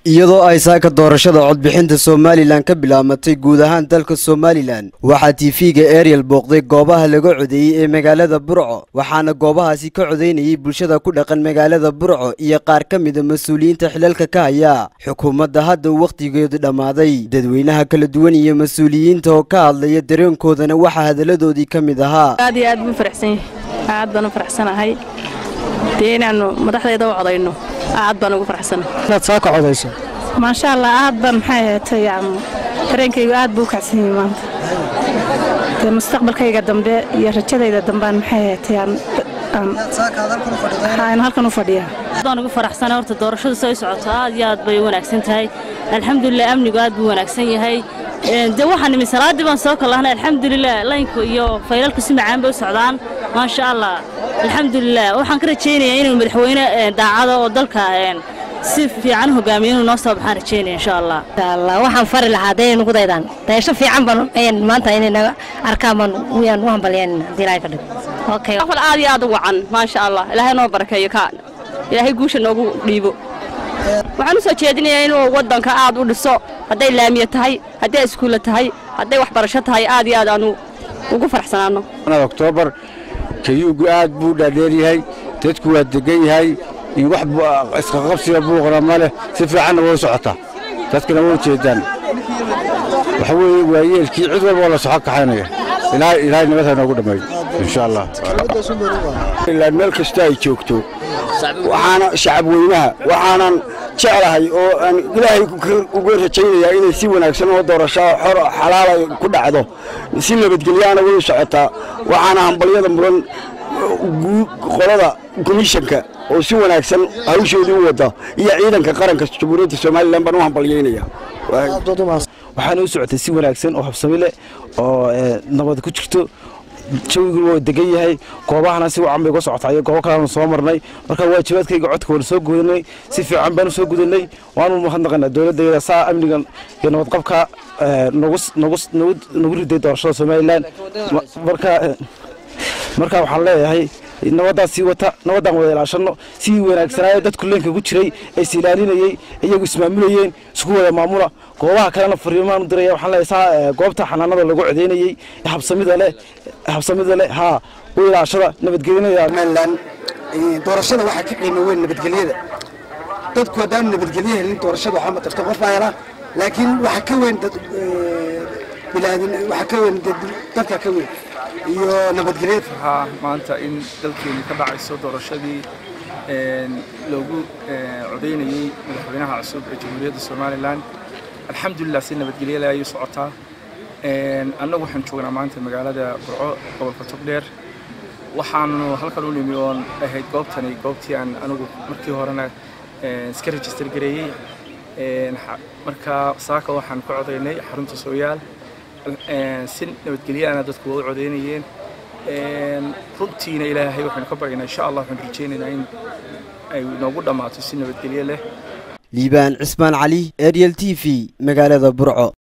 iyadoo ay saaka doorashada codbixinta somalilan ka bilaamatay guud ahaan dalka somalilan waxaa tiifiga ariel booqday goobaha laga codeeyey ee magaalada burco waxaana goobahaasi ka codeynayay bulshada ku dhaqan magaalada burco iyo qaar ka mida mas-uuliyiinta xilalka ka haya xukuumadda hadda wakhtigeedu dhammaaday dadweynaha kala duwan iyo mas-uuliyiinta oo ka hadlaya dareenkoodana waxaa hadalladoodii ka mid ahaa aad iyo aad buu faraxsan yahay aad baan u faraxsanahay dee inaannu madaxdeeda u codayno aad baan ugu faraxsanahay inaad saaka codayso maasha allah aad baan maxay ahaatay dareenkaygu aad buu u kacsan yahay maanta dee mustaqbalkayga dambe iyo rajadayda dambaan maxay ahaatay aan halkan u fadhiyaa baan ugu faraxsana horta doorashadu say socoto aad iyo aad bay u wanaagsan tahay alxamdulilah amnigu aad buu wanaagsan yahay dee waxaan nimi salaaddii baan soo kallahnay alxamdulilah laynku iyo faylalku si macaan bay u socdaan maasha allah alxamdulilah waxaan ka rajaynayaa inuu madaxweyne daacado oo dalka si fiican hogaamiyo inuu noo soo baxaan rajaynaya insha allah waxaan fari lahaa dee nugu daydaan dayasho fiican baan maanta inay naga arkaan baan wiyaan u hambalyayn haddii ilaahay ka dhigo okay afal aad iyo aad u wacan maasha allah ilaahay noo barakeeyo ka ilaahay guusha noogu dhiibo waxaan u soo jeedinayaa inuu waddanka aad u dhiso hadday laamiye tahay hadday iskuulle tahay hadday waxbarasho tahay aad iyo aad aanu ugu faraxsanaanno oktoobar kayuugu aad buu dhaadheeryahay dadku waa degan yahay wax isqaqabsiga buuqna ma leh si fiicanna way socotaa dadkana way jeedaan waxa weeye waayeelkii cid walba oo la soxo kaxaynaya ilaahay nabadha noogu dhammeeyo insha allah ilaa meel kasta ay joogto waxaana shacab weynaha waxaanan jeclahay oo aan ilaahay uga rajaynayaa inay si wanaagsan oo doorasho xor xalaala ku dhacdo si nabadgelyaana way socotaa waxaana hambalyada mudan qolada komishanka oo si wanaagsan hawshoodii u wada iyo ciidanka qaranka jamhuuriyadda somalilan baan u hambalyaynaya waxaana u socotay si wanaagsan oo habsami leh oo nabad ku jirto jawiguna waa degan yahay goobahana si wacan bay uga socotaa iyo goobo kaleanu soo marnay marka waajibaadkayga codka waanu soo gudanay si fiican baanu soo gudanay waanu mahadnaqanaa dowladdeeda saa amnigan iyo nabadqabka nagu riday doorashada somalilan marka marka waxaan leeyahay nabaddaa sii wata nabaddaan wada ilaashanno sidii wanaagsanaayo dadku leenka ku jiray ee is ilaalinayey iyagu ismaamulayeen isku wada maamula goobaha kalena fariimaan u diraya waxaan leeyahay saa goobta xanaanada lagu codeynayey habsamida leh habsamida leh haa u ilaashada nabadgelyada somalilan doorashada waxaa ka qiimo weyn nabadgelyada dadku haddaanu nabadgelyo helin doorashada waxaa matarto qof baa helaa laakiin waxa ka weyn dad bilaadin waxa ka weyn dadka ka weyn iyo nabadgelyeed waxaa maanta in dalkeeni ka dhacayso doorashadii loogu codeynayey madaxweynaha cusub ee jamhuuriyadda somalilan alxamdulilah si nabadgelyada ayay socotaa annagu waxaan joognaa maanta magaalada burco gobolka togdheer waxaanu halkan u nimi oon ahayd goobtani goobtii aan anigu markii horena iska register gareeyey marka saaka waxaan ka codaynay xarunta sooyaal si nabadgelyaana dadku waa u codeynayeen runtiina ilaahay waxaynu ka baryaynaa insha allah waxaan rajaynaynaa in ay noogu dhammaato si nabadgelyo leh liibaan cismaan cali ariel t v magaalada burco